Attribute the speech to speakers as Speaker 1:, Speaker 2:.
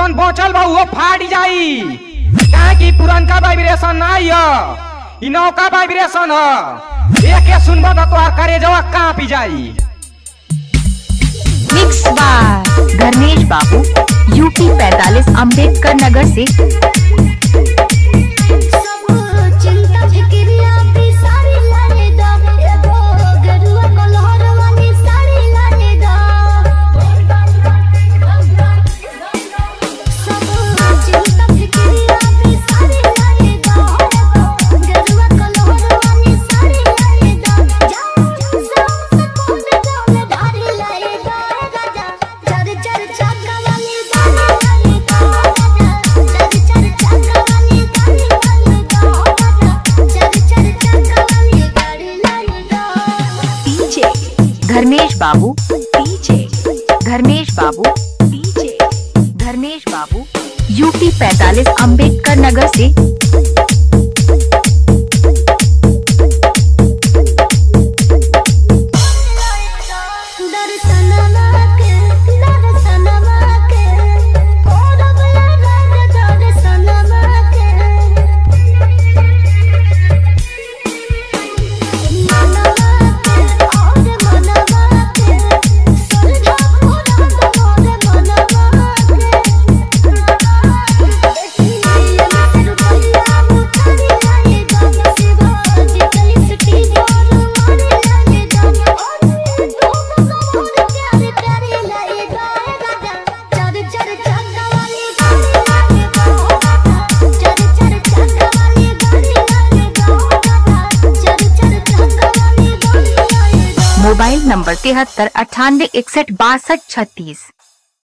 Speaker 1: जौन बचल बा वो फाट जाई काहे कि पुरनका वाइब्रेशन नाही ह इ नौका वाइब्रेशन ह एके सुनबा त तोहार करेजवा कांपी जाई
Speaker 2: mix by Dharmesh Babu UP 45 Ambedkar नगर से
Speaker 3: सब चिंता फिक्रिया भी सारी लाने दा एगो गरुआ कलहर वाली साड़ी लाने दा सब चिंता फिक्रिया भी सारी लाने दा गरुआ कलहर वाली साड़ी लाने दा जाओ जाओ कौन गाँव धारी लाए दा राजा चर चर चाका वाली गाड़ी लाने दा राजा चर चर चाका वाली गाड़ी लाने दा राजा चर चर चाका वाली गाड़ी लाने दा
Speaker 2: डीजे धर्मेश बाबू डीजे धर्मेश बाबू डीजे धर्मेश बाबू यूपी 45 अंबेडकर नगर से
Speaker 3: दर्शनमा के दर्शनमा के कोरबला राज दर्शनमा के मनवा के और मनवा के सुरधा पूरा मोर मनवा के ये रुपया मुतारी लाए गा शिवाजी कली सिटी और मारे लाए गा और तुम मोर प्यारे प्यारे लाए गा राजा चर चर चक्का वाली गाड़ी लाए गा चर चर चक्का वाली गाड़ी लाए गा चर चर चक्का वाली गाड़ी लाए गा
Speaker 2: मोबाइल नंबर तिहत्तर अठानवे इकसठ बासठ छत्तीस